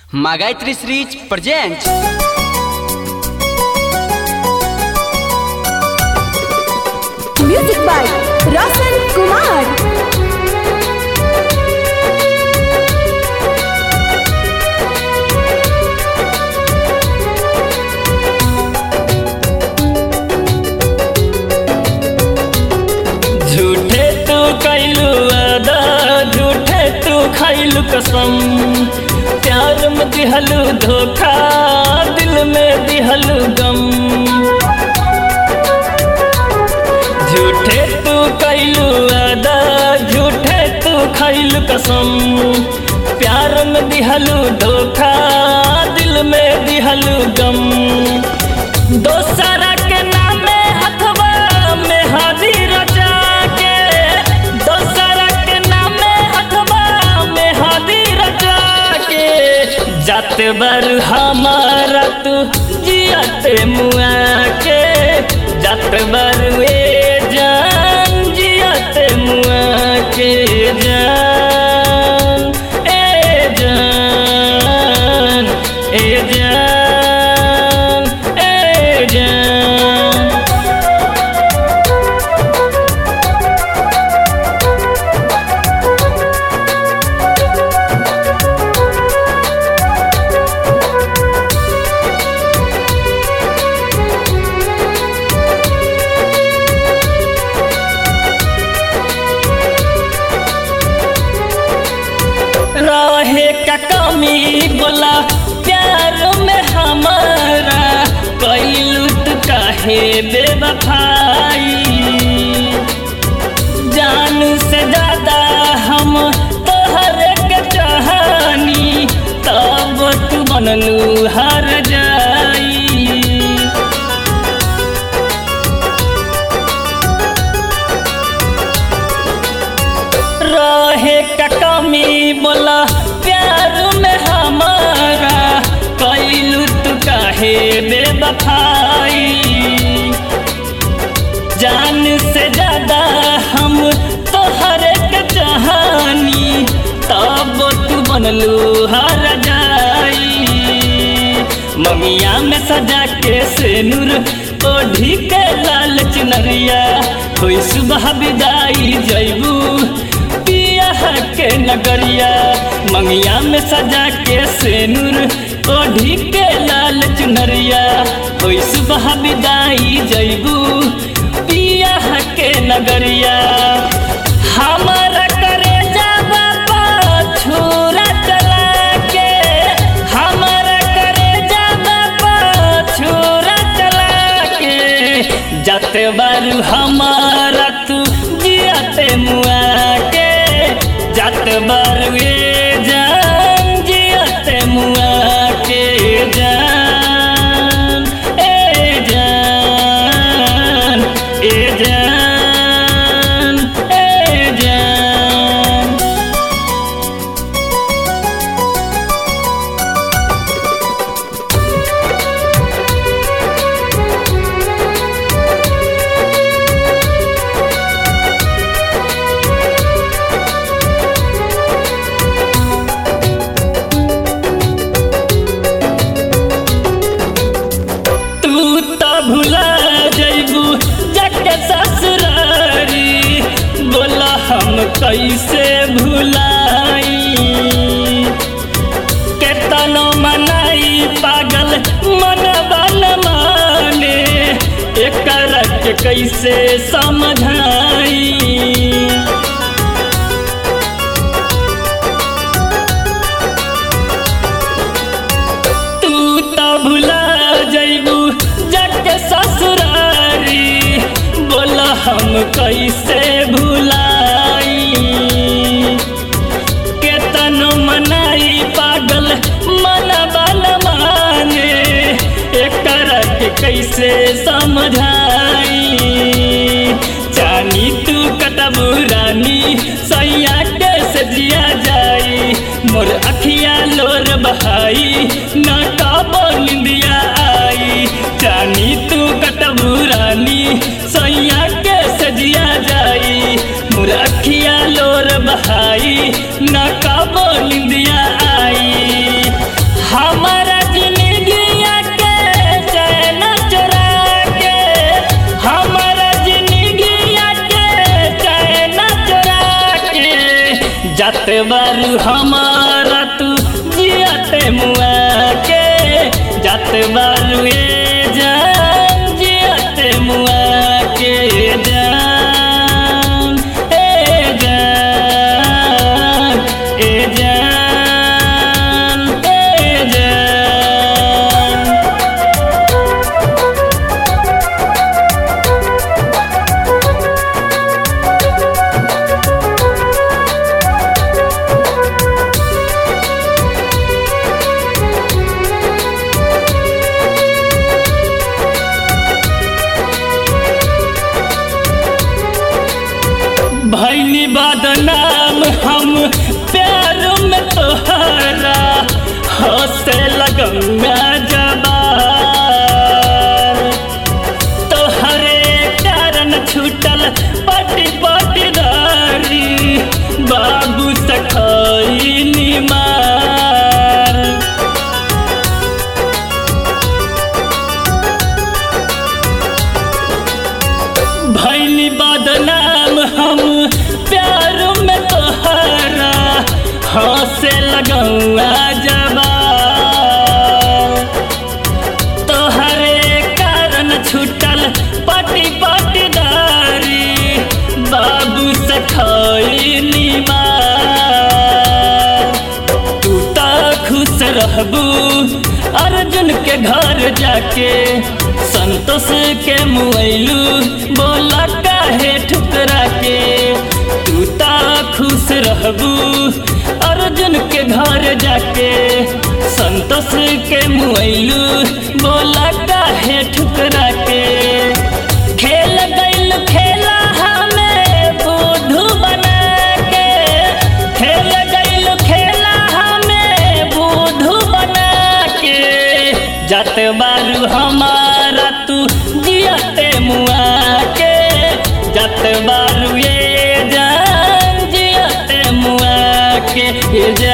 Магайтри Срич presents Music by Rasan Kumar. झूठे तू कैलू अदा झूठे तू खैलू कसम प्यार में दिहलू धोखा दिल में दिहलू गम झूठे तू कैलू अदा झूठे तू खैलू कसम प्यार में दिहलू धोखा दिल में दिहलू गम दोसरा के नामे हथवा में हादी रचा के दोसरा के नामे हथवा में हादी रचा के जाते बर हमारा तू जियाते मुआ के जाते बर वे जान जियाते मुआ के जान ए जान ए जान ए जान रहे का कमी बोला प्यार में हमारा कैलू तू काहे बेवफाई जान से ज्यादा हम तोहर के चाहनी तब तू बनलू हर जाई रहे का कमी बोला प्यार में हमारा कैलू तू काहे बेवफाई जान से ज्यादा हम तोहर के चाहनी तब तू बनलू हर जाई ममिया में सजा के सेनुर ओढ़ी के लाल चुनरिया कोई सुबह विदाई जैबू पिया के नगरिया मंगिया में सजा के सेनुर ओढ़ी के लाल चुनरिया कोई सुबह विदाई जैबू पिया के नगरिया हमारा करे जाबा छुरा चला के हमारा करे जाबा छुरा चला के जाते बारू हमारा तू जियाते मुआ के जाते बारू ये जान जियाते मुआ के जान ए जान ए जान ए जान तू तो भुला जैबू जके ससुरारी बोला हम कैसे भुलाई केतनो मनाई पागल मनवा न माने एकरा के कैसे समझाई तू तो भुला जैबू जग ससुरारी बोला हम कैसे भुलाई केतन मनाई पागल मन बल माने एकर के कैसे समझाई जानी तू कटबू रानी सैया के सजिया जाई मोर अखिया लोर बहाई न कबो निंदिया आई जानी तू कटबू रानी सैया के सजिया जाई मोर अखिया लोर बहाई न कबो निंदिया आई बारू हमारा तू जियाते मुआ के जात बारू ए जान जियाते मुआ के जान ए जान ए जान ए जान भैनी बदनाम हम प्यार में तोहरा हंसे लगंगा जबार तोहरे कारण छूटल पटी पटीदारी बाबू सखाई निमार भैनी बदनाम हम प्यार में तोहरा हंसे लगौआ जबा तोहरे कारण छूटल पटी पटीदारी बाबू सखाई निमार तू तो खुश रहबू अर्जुन के घर जाके संतोष के मुआलू बोला काहे ठुकरा के तू तो खुश रहबू अर्जुन के घर जाके संतोष के मुआलू बोला काहे ठुकरा के खेल गइल खेला हमें बुद्धू बना के खेल गइल खेला हमें बुद्धू बना के जात बारू हमारा तू जियाते मुआ के जात बारू ये जान जियाते मुआ के ये